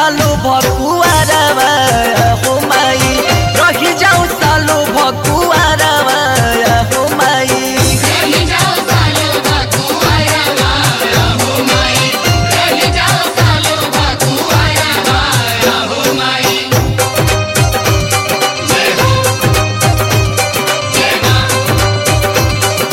सालो भकुआरवा हो माई रही जाऊ सालो भकुआरवा हो माई रही जाओ सालो बकुआया वाया हो माई रही जाओ सालो बकुआया वाया हो माई जय हो जय मां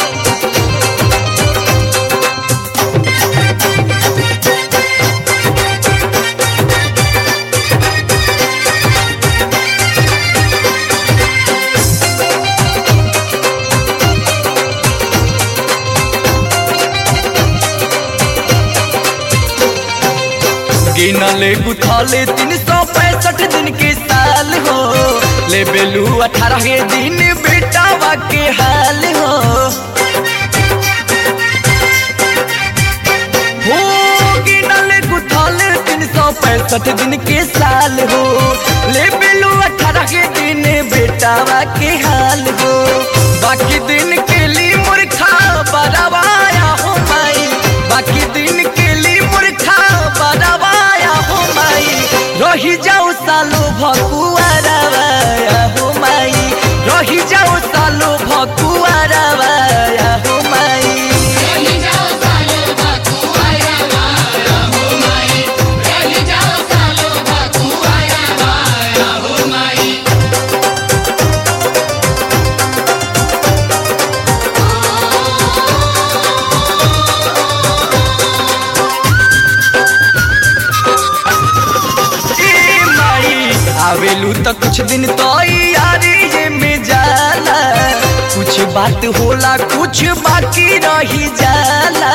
गिनले गुथले तीन सौ पैंसठ दिन के साल हो ले बेलू अठारह दिन बेटावा के हाल हो हो गिनले गुथले तीन सौ पैंसठ दिन के साल हो ले बेलू अठारह दिन बेटावा के हाल हो बाकी दिन के लिए मूर्खा बरवाया हो माई बाकी दिन के लिए मूर्खा बरवाया हो माई रही जाऊ सालो भकुआरवाया हो माई रही जाऊ सालो भकुआरवाया हो माई रही जाओ सालो बकुआया वाया हो माई रही जाओ सालो बकुआया वाया हो माई ए माई आवेलू तो कुछ दिन तो यारी ये में जाला कुछ बात होला कुछ बाकी रही जाला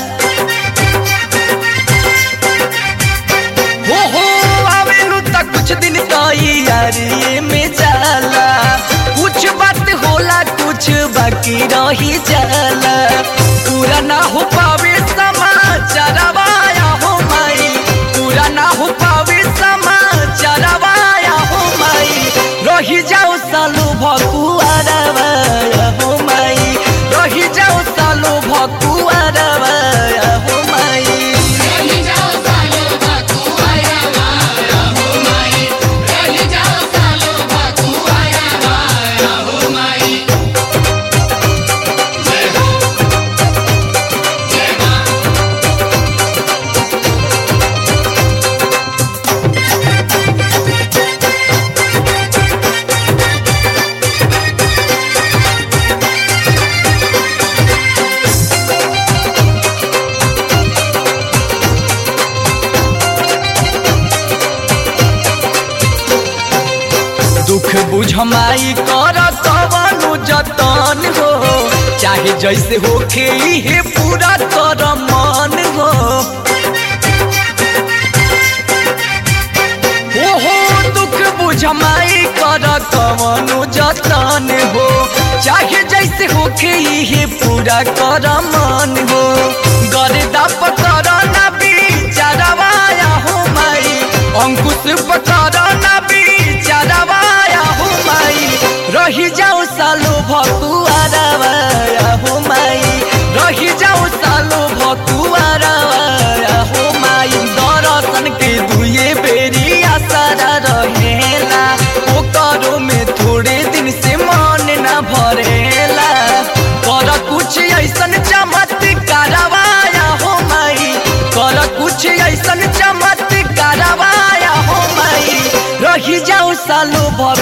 हो हो आवेलू तो कुछ दिन तो यारी ये में जाला कुछ बात होला कुछ बाकी रही जाला पूरा ना हो पावे समाचार वाया हो माई पूरा ना हो पावे समाचार वाया हो माई रही जाओ सालो भकुआरवाया हो माई रही जाओ सालो भकुआरवाया हो माई रही जाओ सालो बकुआया वाया हो माई रही जाओ सालो बकुआया वाया हो माई जय हो जय मां दुख बुझ माई कर कवनु जतन हो चाहे जैसे होखे इहे पूरा कर मन हो ओहो दुख बुझ माई कर कवनु जतन हो चाहे जैसे होखे इहे पूरा कर मन हो गर्दा पकर ना बिचारवाया हो माई अंकुश पकर ना बिचारवाया हो माई रही जाओ सालो भकुआरवाया हो माई रही जाओ सालो भकुआरवाया हो माई दर्शन के दुए बेरी आसारा रहेला ओकरो में थोड़े दिन से मन ना भरेला कर कुछ ऐसन चमत्कारवाया हो माई कर कुछ ऐसन चमत्कारवाया हो माई रही जाऊ सालो भ